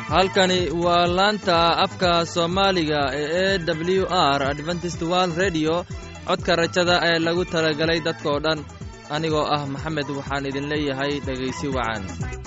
halkani waa laanta afka soomaaliga ee e w r adventist world redio codka rajada ee lagu talagalay dadkoo dhan anigoo ah maxamed waxaan idin leeyahay dhegaysi wacan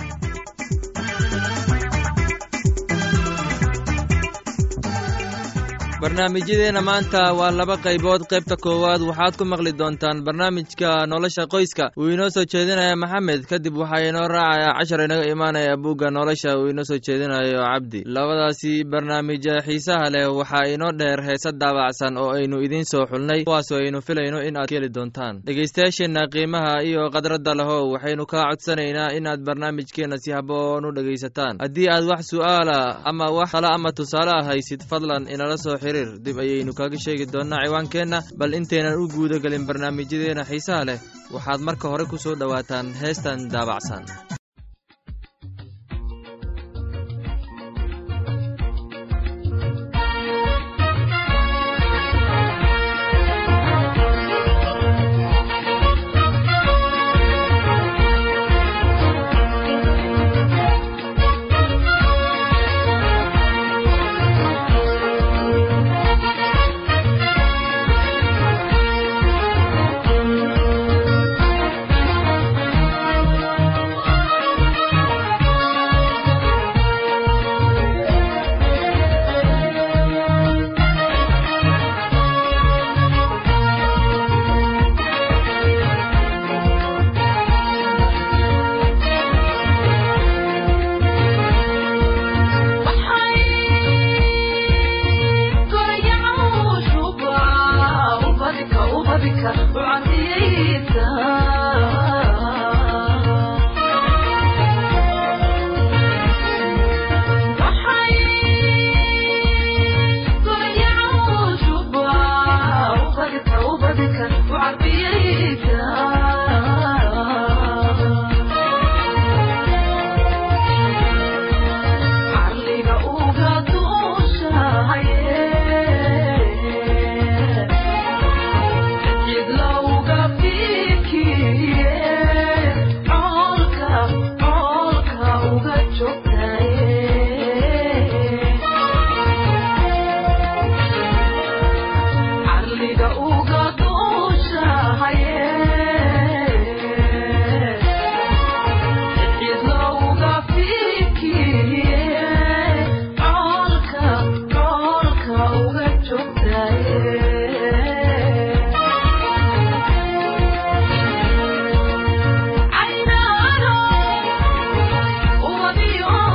barnaamijyadeenna maanta waa laba qaybood qaybta koowaad waxaad ku maqli doontaan barnaamijka nolosha qoyska uu inoo soo jeedinaya maxamed kadib waxaa inoo raacaya cashar inaga imaanaya buugga nolosha uu inoo soo jeedinayo cabdi labadaasi barnaamij xiisaha leh waxaa inoo dheer heese daabacsan oo aynu idiin soo xulnay kuwaasoo aynu filayno in aad heli doontaan dhegaystayaasheenna qiimaha iyo khadradda lehow waxaynu kaa codsanaynaa inaad barnaamijkeenna si haboon u dhegaysataan haddii aad wax su'aala ama wax tala ama tusaale ah haysid fadlan inala soo dib ayaynu kaga sheegi doonnaa ciwaankeenna bal intaynan u guuda gelin barnaamijyadeena xiisaha leh waxaad marka hore ku soo dhowaataan heestan daabacsan I know, oh,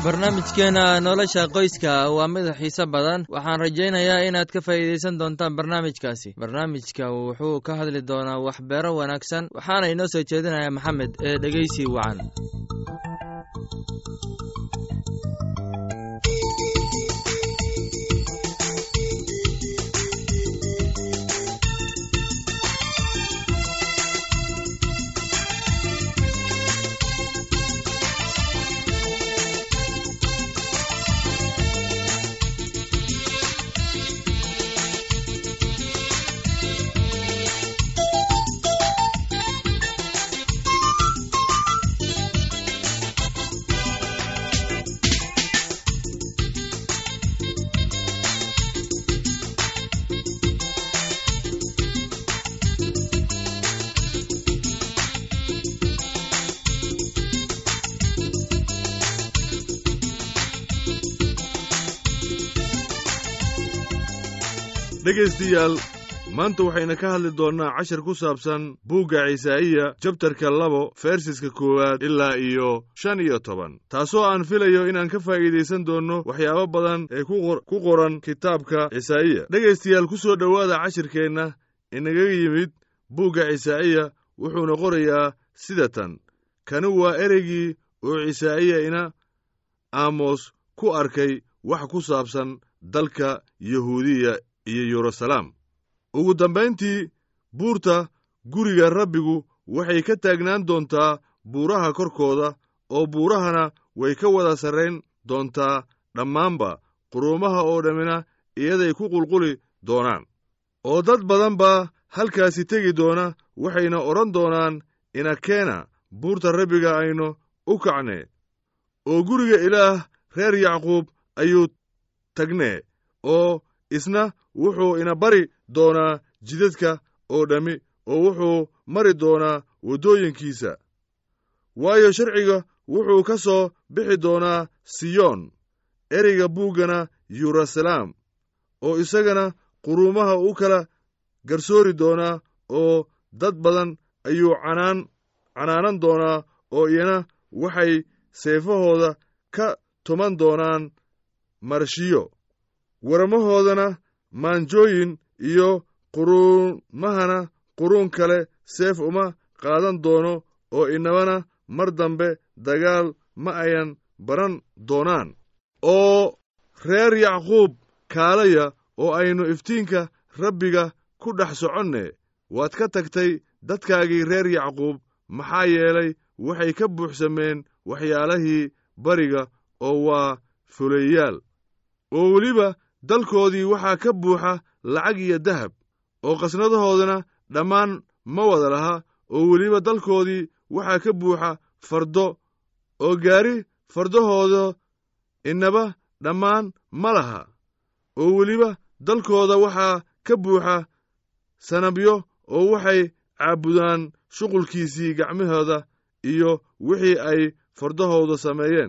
barnaamijkeena nolosha qoyska waa mid xiise badan waxaan rajaynayaa inaad ka faa'iidaysan doontaan barnaamijkaasi barnaamijka wuxuu ka hadli doonaa waxbeero wanaagsan waxaana inoo soo jeedinaya maxamed ee dhegeysi wacan dhegaystayaal maanta waxayna ka hadli doonnaa cashar ku saabsan buugga cisaa'iya jabtarka labo fersiska koowaad ilaa iyo shan iyo toban taasoo aan filayo inaan ka faa'iidaysan doonno waxyaabo badan ee ku qoran kitaabka cisaa'iya dhegaystayaal ku soo dhowaada cashirkeenna inaga yimid buugga cisaa'iya wuxuuna qorayaa sida tan kani waa ereygii oo cisaa'iya ina aamos ku arkay wax ku saabsan dalka yahuudiya iyo yeruusalaam ugu dambayntii buurta guriga rabbigu waxay ka taagnaan doontaa buuraha korkooda oo buurahana way ka wada sarrayn doontaa dhammaanba quruumaha oo dhammina iyaday ku qulquli doonaan oo dad badan baa halkaasi tegi doona waxayna odhan doonaan inakeena buurta rabbiga aynu u kacne oo guriga ilaah reer yacquub ayuu tagnee oo isna wuxuu ina bari doonaa jidadka oo dhammi oo wuxuu mari doonaa waddooyinkiisa waayo sharciga wuxuu ka soo bixi doonaa siyoon ereyga buuggana yeruusalaam oo isagana quruumaha u kala garsoori doonaa oo dad badan ayuu canaan canaanan doonaa oo iyana waxay seefahooda ka tuman doonaan marshiyo warmahoodana maanjooyin iyo quruumahana quruun kale seef uma qaadan doono oo inabana mar dambe dagaal ma ayan baran doonaan oo reer yacquub kaalaya oo aynu iftiinka rabbiga ku dhex soconne waad ka tagtay dadkaagii reer yacquub maxaa yeelay waxay ka buuxsameen waxyaalahii bariga oo waa fuleeyaal oo weliba dalkoodii waxaa ka buuxa lacag iyo dahab oo qasnadahoodana dhammaan ma wada laha oo weliba dalkoodii waxaa ka buuxa fardo oo gaari fardahooda inaba dhammaan ma laha oo weliba dalkooda waxaa ka buuxa sanabyo oo waxay caabudaan shuqulkiisii gacmahooda iyo wixii ay fardahooda sameeyeen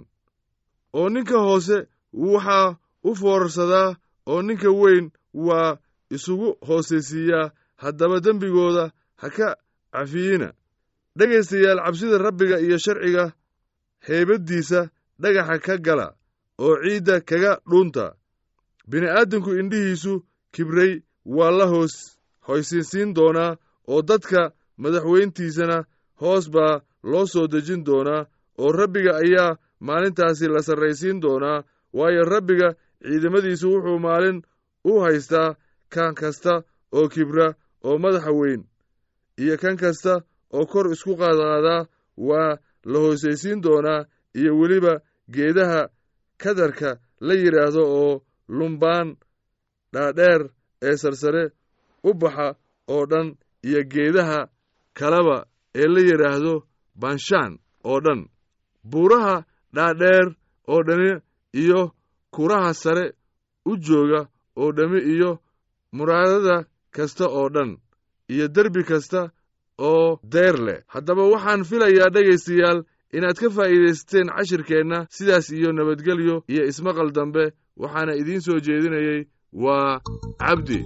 oo ninka hoose waxaa u foorarsadaa oo ninka weyn waa isugu hoosaysiiyaa haddaba dembigooda ha ka cafiyina dhegaystayaal cabsida rabbiga iyo sharciga heybaddiisa dhagaxa ka gala oo ciidda kaga dhuunta bini'aadamku indhihiisu kibray waa la hoos hoysinsiin doonaa oo dadka madaxweyntiisana hoos baa loo soo dejin doonaa oo rabbiga ayaa maalintaasi la sarraysiin doonaa waayo rabbiga ciidamadiisu wuxuu maalin u haystaa kan kasta oo kibra oo madaxa weyn iyo kan kasta oo kor isku qaadqaadaa waa la hoosaysiin doonaa iyo weliba geedaha kadarka la yidhaahdo oo lumbaan dhaadheer ee sarsare u baxa oo dhan iyo geedaha kaleba ee la yidhaahdo banshaan oo dhan buuraha dhaadheer oo dhani iyo kuraha sare u jooga oo dhammi iyo muraadada kasta oo dhan iyo derbi kasta oo deyr leh haddaba waxaan filayaa dhegaystayaal inaad ka faa'iidaysateen cashirkeenna sidaas iyo nabadgelyo iyo ismaqal dambe waxaana idiin soo jeedinayey waa cabdi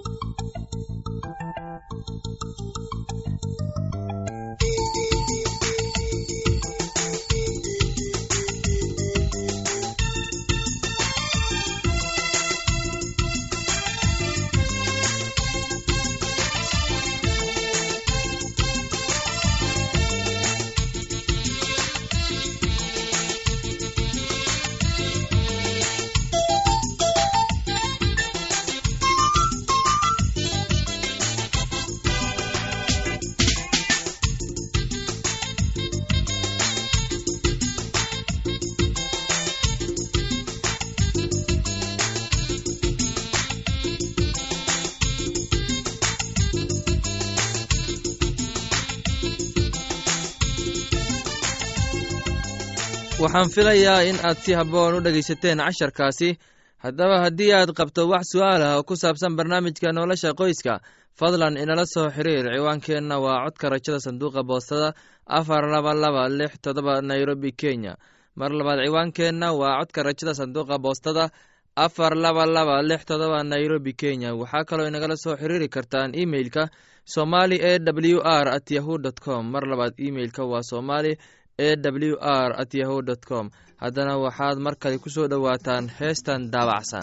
waxaan filayaa in aad si habboon u dhegaysateen casharkaasi haddaba haddii aad qabto wax su'aal ah oo ku saabsan barnaamijka nolosha qoyska fadlan inala soo xiriir ciwaankeenna waa codka rajada sanduuqa boostada afar laba laba lix todoba nairobi kenya mar labaad ciwaankeenna waa codka rajada sanduuqa boostada afar laba laba lix todoba nairobi kenya waxaa kaloo inagala soo xiriiri kartaan imeilka somali e w r at yahu dt com mar labaad imeilka waa somali e w r at yahu dt com haddana waxaad mar kale ku soo dhowaataan heestan daabacsan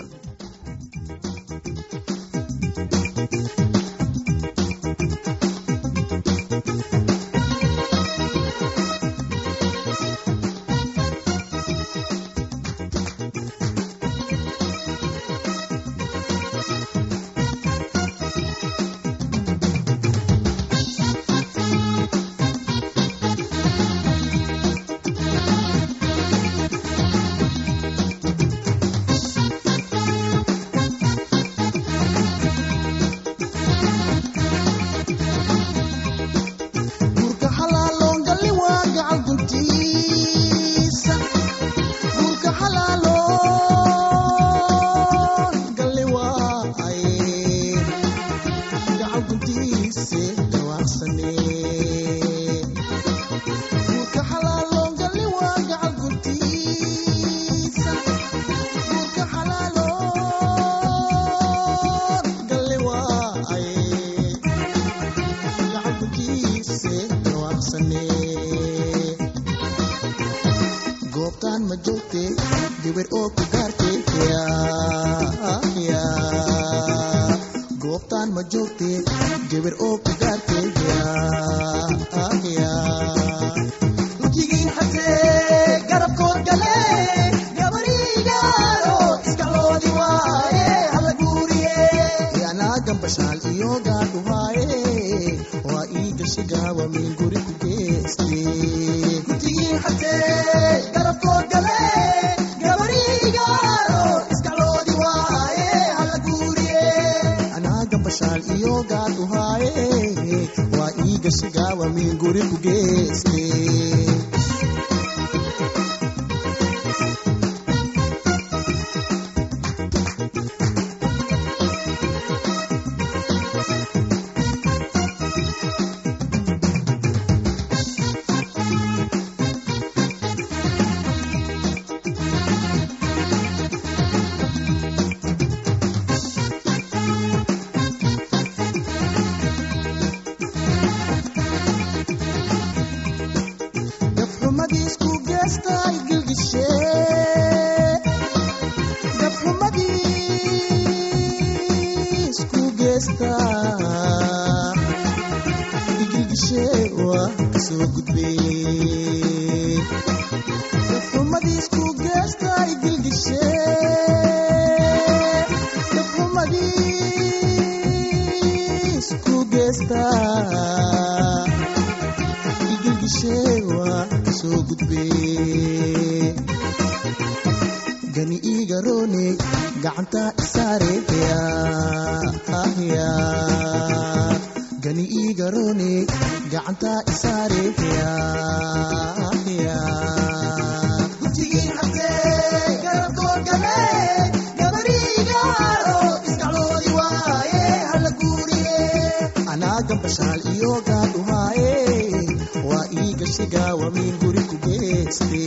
gani igaroone gacanta isaareeya gani igaroone gacanta isaareeya anagambashaal iyo gaadhumaaye waa ii gashiga wamiin guri ku geeste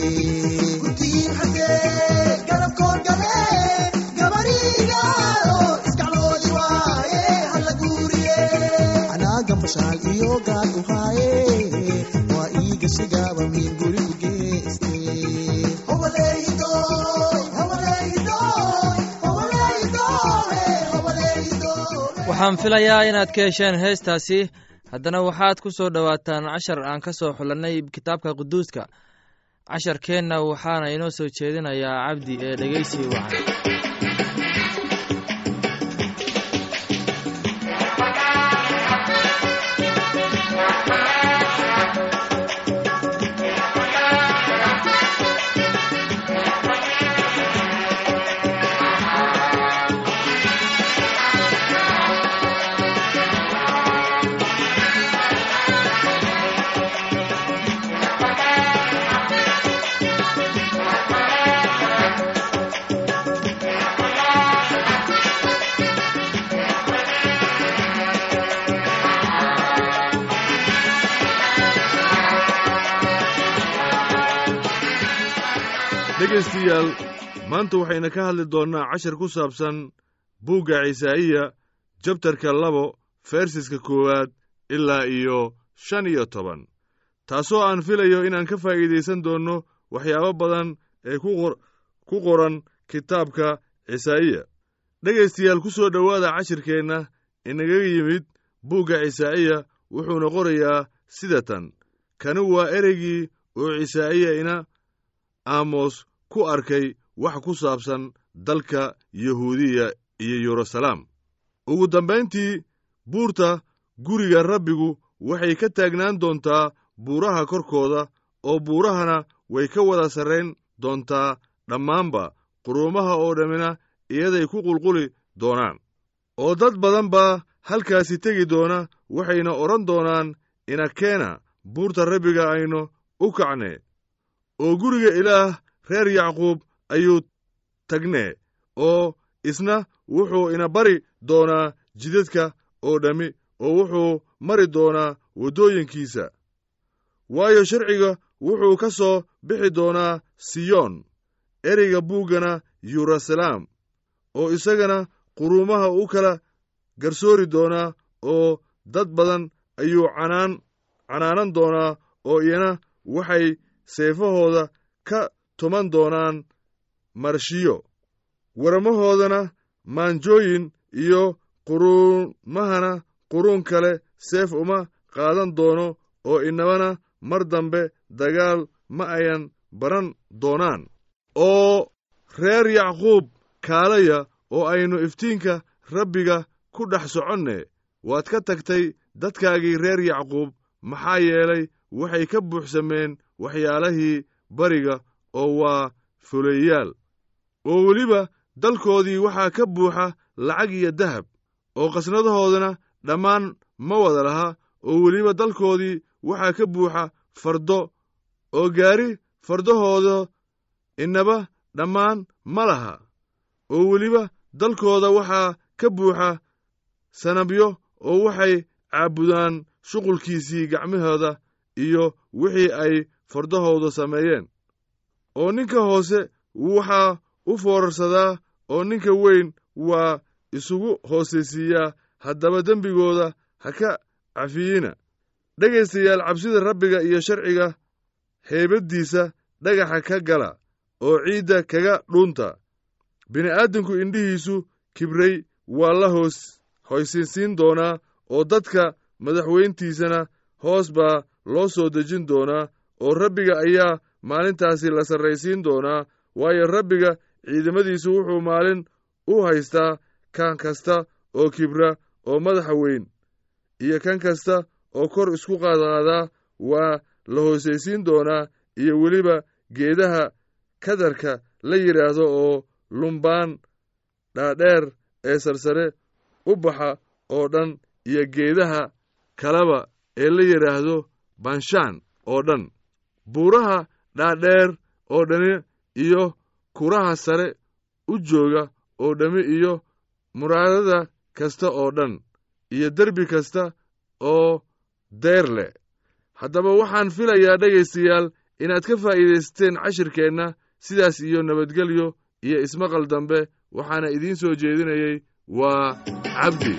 anagambashaal iyo gaadhumaaye waa ii gashiga wamiin guri ku geeste waxaan filayaa inaad ka hesheen heestaasi haddana waxaad ku soo dhowaataan cashar aan ka soo xulannay kitaabka quduuska casharkeenna waxaana inoo soo jeedinayaa cabdi ee dhegeysi wacan dhegaystayaal maanta waxayna ka hadli doonnaa cashar ku saabsan buugga cisaa'iya jabtarka labo fersiska koowaad ilaa iyo shan iyo toban taasoo aan filayo inaan ka faa'iidaysan doonno waxyaabo badan ee ku qoran kitaabka cisaa'iya dhegaystayaal ku soo dhowaada cashirkeenna inaga yimid buugga cisaa'iya wuxuuna qorayaa sida tan kani waa ereygii oo cisaa'iya ina aamos ku arkay wax ku saabsan dalka yahuudiya iyo yeruusalaam ugu dambayntii buurta guriga rabbigu waxay ka taagnaan doontaa buuraha korkooda oo buurahana way ka wada sarrayn doontaa dhammaanba quruumaha oo dhammina iyaday ku qulquli doonaan oo dad badan baa halkaasi tegi doona waxayna odhan doonaan inakeena buurta rabbiga aynu u kacne oo guriga ilaah reer yacquub ayuu tagnee oo isna wuxuu ina bari doonaa jidadka oo dhammi oo wuxuu mari doonaa waddooyinkiisa waayo sharciga wuxuu ka soo bixi doonaa siyoon ereyga buuggana yeruusalaam oo isagana quruumaha u kala garsoori doonaa oo dad badan ayuu canaan canaanan doonaa oo iyana waxay seefahooda ka tuman doonaan marshiyo warmahoodana maanjooyin iyo quruumahana quruun kale seef uma qaadan doono oo inabana mar dambe dagaal ma ayan baran doonaan oo reer yacquub kaalaya oo aynu iftiinka rabbiga ku dhex soconne waad ka tagtay dadkaagii reer yacquub maxaa yeelay waxay ka buuxsameen waxyaalahii bariga oo waa fuleeyaal oo weliba dalkoodii waxaa ka buuxa lacag iyo dahab oo qasnadahoodana dhammaan ma wada laha oo weliba dalkoodii waxaa ka buuxa fardo oo gaari fardahooda inaba dhammaan ma laha oo weliba dalkooda waxaa ka buuxa sanabyo oo waxay caabudaan shuqulkiisii gacmahooda iyo wixii ay fardahooda sameeyeen oo ninka hoose waxaa u foorarsadaa oo ninka weyn waa isugu hoosaysiiyaa haddaba dembigooda ha ka cafiyina dhegaystayaal cabsida rabbiga iyo sharciga heybaddiisa dhagaxa ka gala oo ciidda kaga dhuunta bini'aadamku indhihiisu kibray waa la hoos hoysinsiin doonaa oo dadka madaxweyntiisana hoos baa loo soo dejin doonaa oo rabbiga ayaa maalintaasi la sarraysiin doonaa waayo rabbiga ciidamadiisu wuxuu maalin u haystaa kan kasta oo kibra oo madaxa weyn iyo kan kasta oo kor isku qaadqaadaa waa la hoosaysiin doonaa iyo weliba geedaha kadarka la yidhaahdo oo lumbaan dhaadheer ee sarsare u baxa oo dhan iyo geedaha kaleba ee la yidhaahdo banshaan oo dhan buuraha dhaadheer oo dhani iyo kuraha sare u jooga oo dhammi iyo muraadada kasta oo dhan iyo derbi kasta oo deyr leh haddaba waxaan filayaa dhegaystayaal inaad ka faa'iidaysateen cashirkeenna sidaas iyo nabadgelyo iyo ismaqal dambe waxaana idiin soo jeedinayey waa cabdi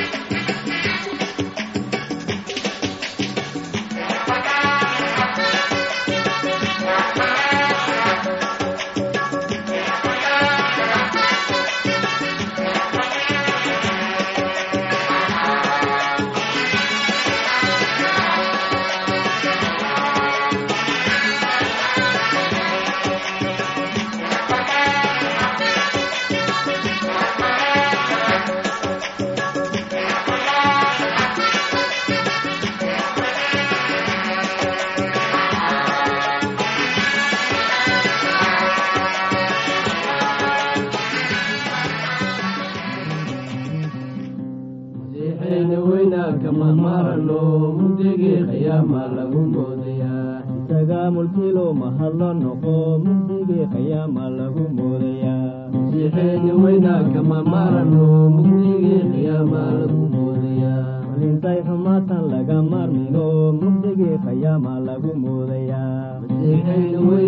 masiixeena weynaanka mahmarano mugdigii qiyaama lagu moodayaa isagaa mulkilo mahadlo noqo mugdigii qiyaama lagu moodayaa masiixeena weynaanka mahmarano mugdigii qiyaama lagu moodayaa malintay xumaatan laga maarmigo mugdigii qiyaama lagu moodayaa masiixeena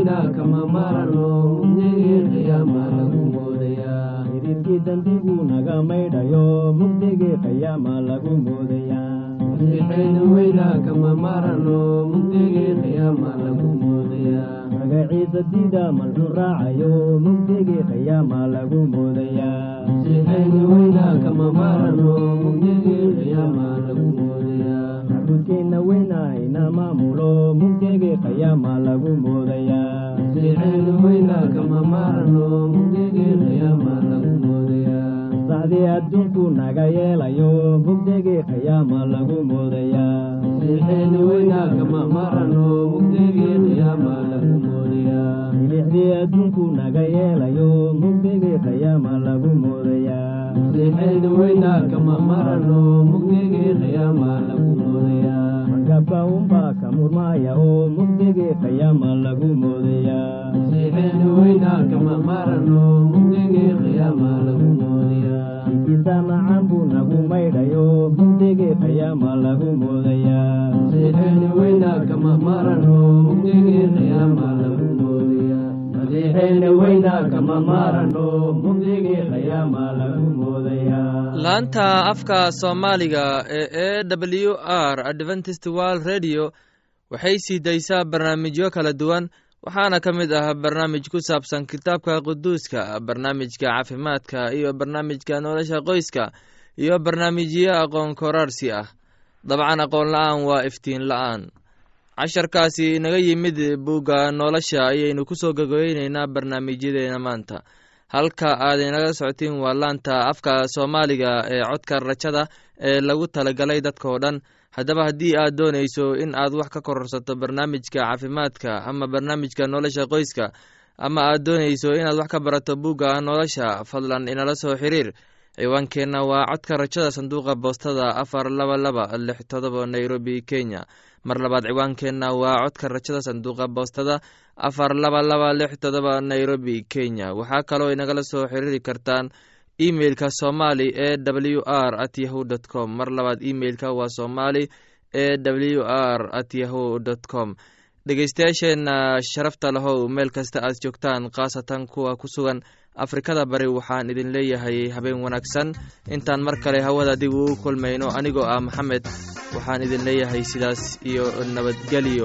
weynaa kama marano mugdigii qiyaama lagu moodayaa xidhiidkii dambigu naga maydhayo mugdigii qiyaama lagu moodayaa masiixayna weynaa kama marano mugdigii qiyaama lagu moodayaa magaciisa diida malxu raacayo mugdigii qiyaama lagu moodayaa masiixayna weynaa kama marano mugdigii qiyaama lagu moodayaa macbudkeenna weynaa ina maamulo mugdigii qiyaama lagu moodayaa masiixayna weynaa kama marano mugdigii qiyaama lagu moodayaa sacdii adduunku naga yeelayo mugdigii qiyaama lagu moodayaa masiixayna weynaa kama marano mugdigii qiyaama lagu moodayaa milixdii adduunku naga yeelayo mugdigii qiyaama lagu moodayaa masiixayna weynaa kama marano mugdigii qiyaama lagu moodayaa markabka unbaa ka murmaaya oo mugdigii qiyaama lagu moodayaa masiixayna weynaa kama marano mugdigii qiyaama lagu moodayaa ikiisa macaan buu nagu maydhayo mugdigii qiyaama lagu moodayaa masiixayna weynaa kama marano mugdigii qiyaama lagu moodayaa masiixayna weynaa kama marano mugdigii qiyaama lagu moodayaa laanta afka soomaaliga ee e w r adventist world radio waxay sii daysaa barnaamijyo kala duwan waxaana ka mid ah barnaamij ku saabsan kitaabka quduuska barnaamijka caafimaadka iyo barnaamijka nolosha qoyska iyo barnaamijyo aqoon koraarsi ah dabcan aqoon la-aan waa iftiin la-aan casharkaasi inaga yimid bugga nolosha ayaynu ku soo gogoyneynaa barnaamijyadeena maanta halka aad inaga socotiin waa laanta afka soomaaliga ee codka rajada ee lagu talagalay dadkao dhan haddaba haddii aad doonayso in aad wax ka kororsato barnaamijka caafimaadka ama barnaamijka nolosha qoyska ama aad doonayso inaad wax ka barato bugga nolosha fadlan inala soo xiriir ciwaankeenna waa codka rajada sanduuqa boostada afar laba laba lix todoba nairobi kenya mar labaad ciwaankeenna waa codka rajada sanduuqa boostada afar laba laba lix todoba nairobi kenya waxaa kaloo inagala soo xiriiri kartaan emeilka somali e w r at yahu dt com mar labaad emeilka waa somali e w r at yahu dt com dhegeystayaasheenna sharafta lahow meel kasta aad joogtaan khaasatan kuwa ku sugan afrikada bari waxaan idin leeyahay habeen wanaagsan intaan mar kale hawada dib ugu kulmayno anigoo ah maxamed waxaan idin leeyahay sidaas iyo nabadgelyo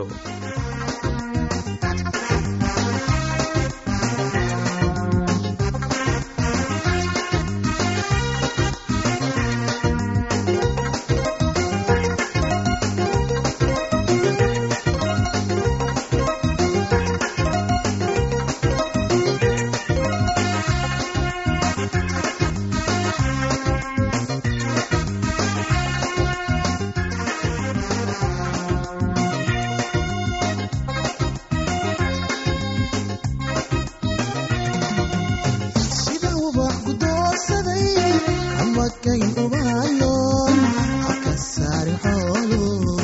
sida ubax gudoonsaday amadkayn ubahayoon haka saari xoolo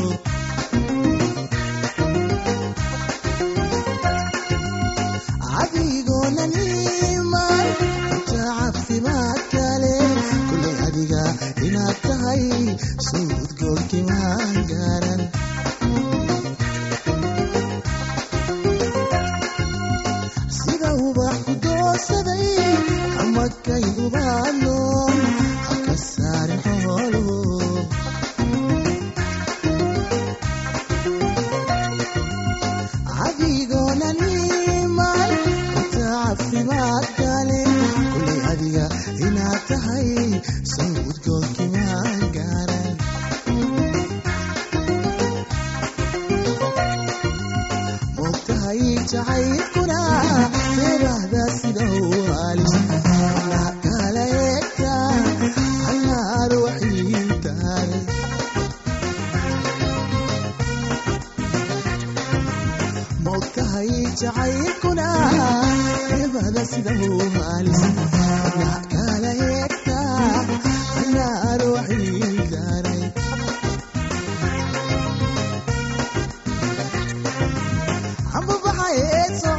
adigoona niman inta caafimaad kale kulay adiga inaad tahay suudgoolkimaan gaaran sida ubax gudoonsaday amadkay ubaanoon haka saarin xoolo adigoona niman inta caafimaad kale kulay adiga inaad tahay sawdgoolkimaan gaaran moogtahay jacaylkuna deebahda sida u halis anaa kala eegta anaa ruuxiintahay moogtahay jacaylkuna deebahda sida u halis anaa kala eegta anaa ruuxiintahay amba baxayeed soo